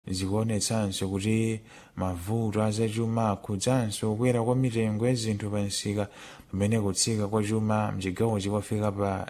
zikuonetsanso kuti mavuto azachuma akhudzanso kukwera kwa mitengo ya zinthu pa msika pamene kutsika kwa chuma mchigawochi kwafika pa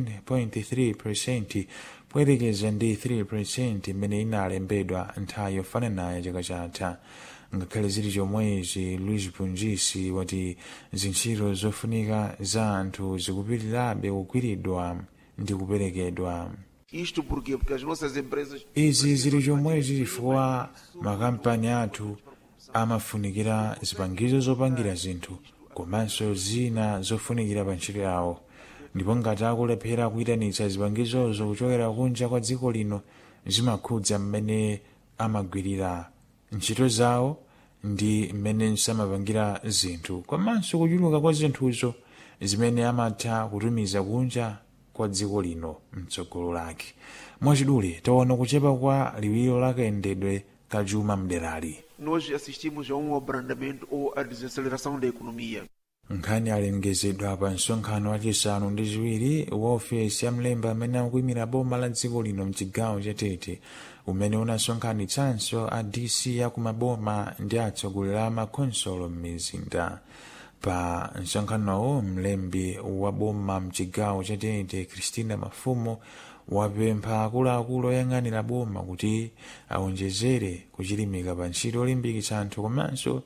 7.3 poyerekeza ndi 3 imene inalembedwa nthawi yofananayo chaka chatha ngakhale zili chomwezi luis pungisi wati zintchito zofunika za anthu zikupitirirabe kugwiridwa ndi kuperekedwa Isto porquê? Porque as nossas empresas izi zili chomwezi chifukwa makampani athu amafunikira zipangizo zopangira zinthu komanso zina zofunikira pa ntchito yawo ndipo ngati akulephera kuyitanitsa zipangizozo kuchokera kunja kwa dziko lino zimakhudza mmene amagwirira ntchito zawo ndi mmene samapangira zinthu komanso kuchuluka kwa zinthuzo zimene amatha kutumiza kunja kwa dziko lino mtsogolo lake mwachidule taona kuchepa kwa liwiro la kayendedwe ka chuma mderali nós assistimos a um abrandamento ou a desaceleração da economia. nkhani alengezedwa pa msonkhano wachisanu ndi chiwiri wa ofesi ya mlembi amene akuyimira boma la dziko lino mchigawo cha tete umene unasonkhanitsanso a dc ya kumaboma ndi atsogoleri a makonsolo m'mizinda pa msonkhanowo mlembi wa boma mchigawo cha tete christina mafumo wapempha akuluakulu oyang'anira boma kuti awonjezere kuchilimika pa ntchito yolimbikitsa anthu komanso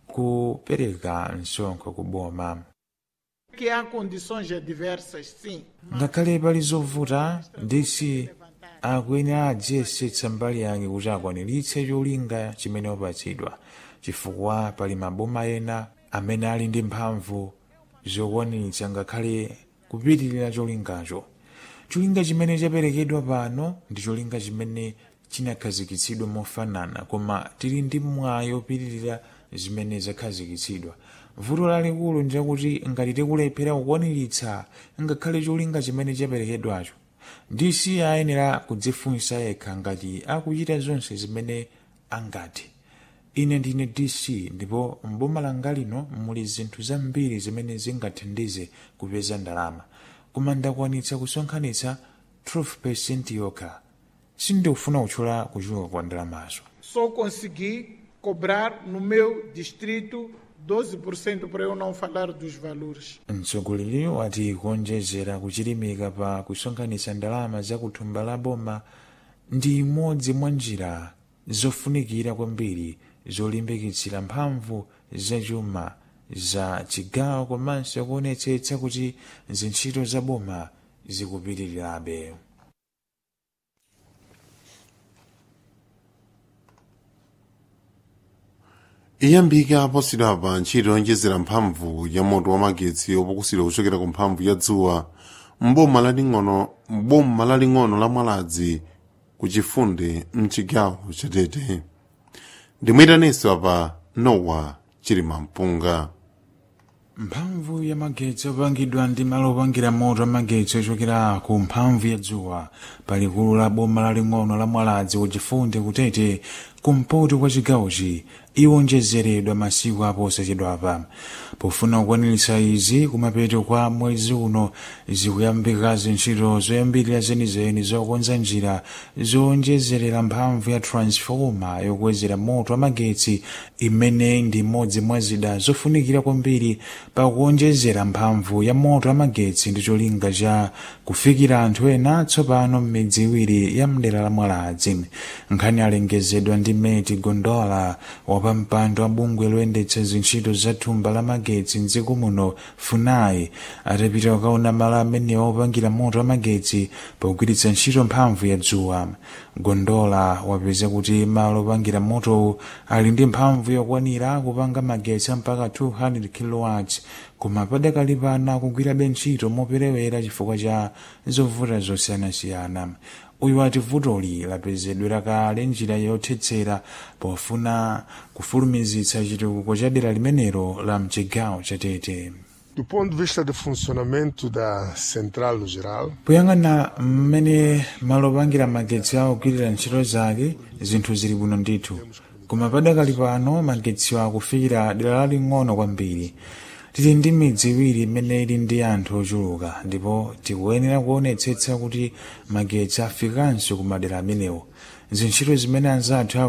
kupereka msonkho ku boma que há condições adversas, sim. ngakhale pali zovuta dc akuyenera adziyesetsa mbali yake kuti akwaniritse cholinga chimene wapatsidwa chifukwa pali maboma ena amene ali ndi mphamvu zokwaniritsa ngakhale kupitirira cholingacho cholinga chimene chaperekedwa pano ndi cholinga chimene chinakhazikitsidwa mofanana koma tili ndi mwayi opitirira zimene zakhazikitsidwa vuto lalikulu ndilakuti ngati tikulephera kukwaniritsa ngakhale cholinga chimene chaperekedwacho dc ayenera kudzifunsa yekha ngati akuchita zonse zimene angathe ine ndine dc ndipo mboma langa lino muli zinthu zambiri zimene zingathandize kupeza ndalama koma ndakwanitsa kusonkhanitsa 12 yokha sindikufuna kutchula kuchuluka kwa ndalamazo Só consegui cobrar no meu distrito 12% para eu não falar dos valores. mtsogoleri wati kuonjezera kuchilimika pa kusonkhanitsa ndalama za kuthumba la boma ndi imodzi mwa njira zofunikira kwambiri zolimbikitsira mphamvu zachuma za chigawo komanso kuonetsetsa kuti zintchito za boma zikupitirirabe iyambike aposidwa pa ntchito yonjezera mphamvu ya moto wa magetsi opokusira kuchokera ku mphamvu ya dzuwa mboma laling'ono mboma laling'ono la mwaladzi ku chifunde mchigawo chatete ndimuyitaninso apa nowa chilima mpunga mphamvu ya magetsi opangidwa ndi malo opangira moto amagetsi ochokera ku mphamvu ya dzuwa palikulu la boma laling'ono la mwaladzi ku chifunde kutete kumpoto kwa chigawochi iwonjezeredwa masiku aposachedwapa pofuna kukwaniritsa izi kumapeto kwa mwezi uno zikuyambika zintchito zoyambirira zenizeni zokonza njira zowonjezerera mphamvu ya transfoma yokwezera moto amagetsi imene ndi imodzi mwa zida zofunikira kwambiri pa kuwonjezera mphamvu ya moto amagetsi ndi cholinga cha kufikira anthu ena tsopano m'midzi iwiri ya mdera la mwaladzi nkhani alengezedwa ndi meti gondola wapampando wa bungwe loyendetsa zintchito za thumba la magetsi mdziko muno funai atapita kukaona malo amenewa opangira moto amagetsi pogwiritsa ntchito mphamvu ya dzuwa gondola wapeza kuti malo opangira motowu ali ndi mphamvu yokwanira kupanga magetsi mpaka 200 kilowatts koma padakali pano akugwirabe ntchito moperewera chifukwa cha zovuta zosiyanasiyana uyu wati vutoli lapezedwera kale njira yothetsera pofuna kufulumizitsa chitukuko cha dera limenelo la mchigawo chatete Do ponto de vista do funcionamento da central no geral, poyang'ana mmene malo opangira magetsi akugwirira ntchito zake zinthu zili bwino ndithu koma padakali pano magetsiwo akufikira dera laling'ono kwambiri tili ndi midzi iwiri imene ili ndi anthu ochuluka ndipo tikuyenera kuonetsetsa kuti magetsi afikanso ku madera amenewo zintchito zimene anzathu